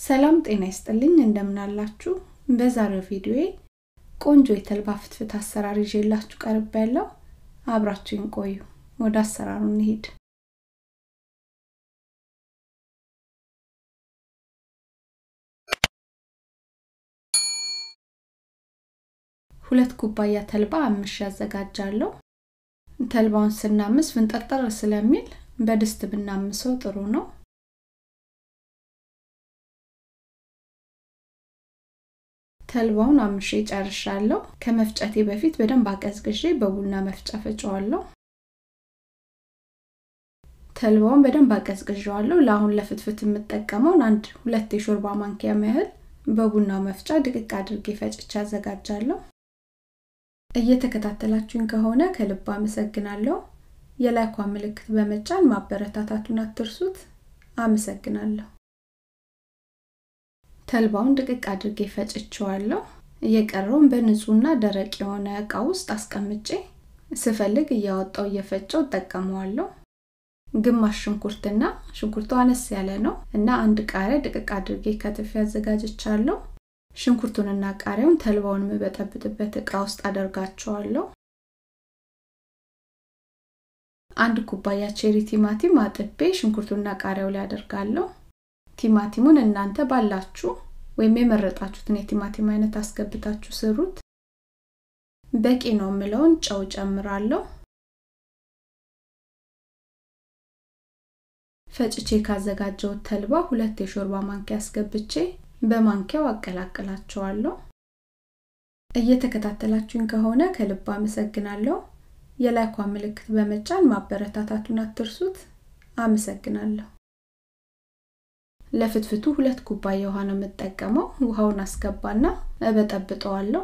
ሰላም ጤና ይስጥልኝ እንደምናላችሁ በዛሬው ቪዲዮዬ ቆንጆ የተልባ ፍትፍት አሰራር ይዤላችሁ ቀርብ ያለው አብራችሁን ቆዩ ወደ አሰራሩ እንሂድ ሁለት ኩባያ ተልባ አምሽ ያዘጋጃለሁ ተልባውን ስናምስ ፍንጠርጠር ስለሚል በድስት ብናምሰው ጥሩ ነው ተልባውን አምሼ ጨርሻለሁ ከመፍጨቴ በፊት በደንብ አቀዝቅዤ በቡና መፍጫ ፈጨዋለሁ ተልባውን በደንብ አቀዝቅዤዋለሁ ለአሁን ለፍትፍት የምጠቀመውን አንድ ሁለት የሾርባ ማንኪያ ያህል በቡናው መፍጫ ድቅቅ አድርጌ ፈጭቼ አዘጋጃለሁ እየተከታተላችሁኝ ከሆነ ከልብ አመሰግናለሁ የላይኳ ምልክት በመጫን ማበረታታቱን አትርሱት አመሰግናለሁ ተልባውን ድቅቅ አድርጌ ፈጭቸዋለሁ እየቀረውን በንጹህና ደረቅ የሆነ እቃ ውስጥ አስቀምጬ ስፈልግ እያወጣው እየፈጨው እጠቀመዋለሁ ግማሽ ሽንኩርትና ሽንኩርቱ አነስ ያለ ነው እና አንድ ቃሪያ ድቅቅ አድርጌ ከትፍ ያዘጋጅቻለሁ ሽንኩርቱንና ቃሪያውን ተልባውን የምበጠብጥበት እቃ ውስጥ አደርጋቸዋለሁ አንድ ኩባያ ቼሪ ቲማቲም አጥቤ ሽንኩርቱና ቃሪያው ላይ አደርጋለሁ ቲማቲሙን እናንተ ባላችሁ ወይም የመረጣችሁትን የቲማቲም አይነት አስገብታችሁ ስሩት በቂ ነው የምለውን ጨው ጨምራለሁ ፈጭቼ ካዘጋጀው ተልባ ሁለት የሾርባ ማንኪያ አስገብቼ በማንኪያው አቀላቅላቸዋለሁ እየተከታተላችሁኝ ከሆነ ከልብ አመሰግናለሁ የላይኳ ምልክት በመጫን ማበረታታቱን አትርሱት አመሰግናለሁ ለፍትፍቱ ሁለት ኩባያ ውሃ ነው የምጠቀመው ውሃውን አስገባና እበጠብጠዋለሁ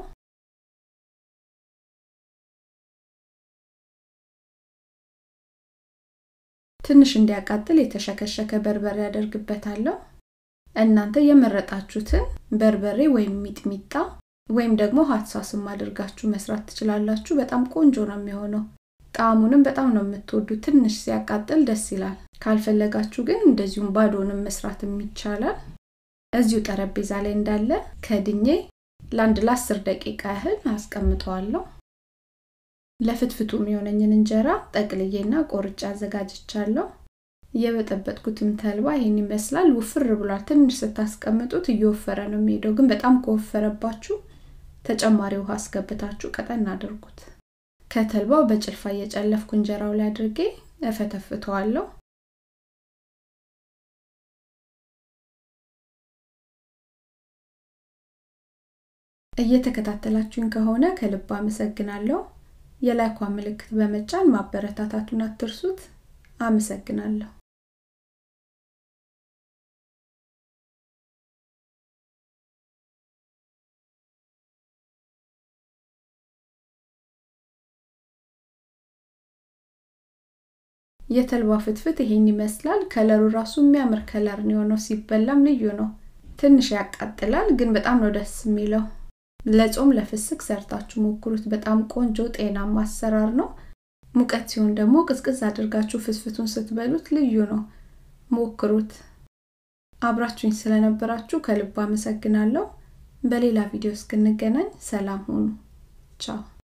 ትንሽ እንዲያቃጥል የተሸከሸከ በርበሬ ያደርግበታለሁ እናንተ የመረጣችሁትን በርበሬ ወይም ሚጥሚጣ ወይም ደግሞ ሀትሳስም አድርጋችሁ መስራት ትችላላችሁ በጣም ቆንጆ ነው የሚሆነው ጣዕሙንም በጣም ነው የምትወዱ ትንሽ ሲያቃጥል ደስ ይላል ካልፈለጋችሁ ግን እንደዚሁም ባዶንም መስራትም ይቻላል እዚሁ ጠረጴዛ ላይ እንዳለ ከድኜ ለአንድ ለአስር ደቂቃ ያህል አስቀምጠዋለሁ ለፍትፍቱ የሚሆነኝን እንጀራ ጠቅልዬና ቆርጬ አዘጋጅቻለሁ የበጠበጥኩትም ተልባ ይህን ይመስላል ውፍር ብሏል ትንሽ ስታስቀምጡት እየወፈረ ነው የሚሄደው ግን በጣም ከወፈረባችሁ ተጨማሪ ውሃ አስገብታችሁ ቀጠን አድርጉት ከተልባው በጭልፋ እየጨለፍኩ እንጀራው ላይ አድርጌ እፈተፍተዋለሁ እየተከታተላችሁኝ ከሆነ ከልብ አመሰግናለሁ የላይኳ ምልክት በመጫን ማበረታታቱን አትርሱት አመሰግናለሁ የተልባ ፍትፍት ይሄን ይመስላል ከለሩ ራሱ የሚያምር ከለር ነው የሆነው ሲበላም ልዩ ነው ትንሽ ያቃጥላል ግን በጣም ነው ደስ የሚለው ለጾም ለፍስክ ሰርታችሁ ሞክሩት በጣም ቆንጆ ጤናማ አሰራር ነው ሙቀት ሲሆን ደግሞ ቅዝቅዝ አድርጋችሁ ፍትፍቱን ስትበሉት ልዩ ነው ሞክሩት አብራችሁኝ ስለነበራችሁ ከልብ አመሰግናለሁ በሌላ ቪዲዮ እስክንገናኝ ሰላም ሁኑ ቻው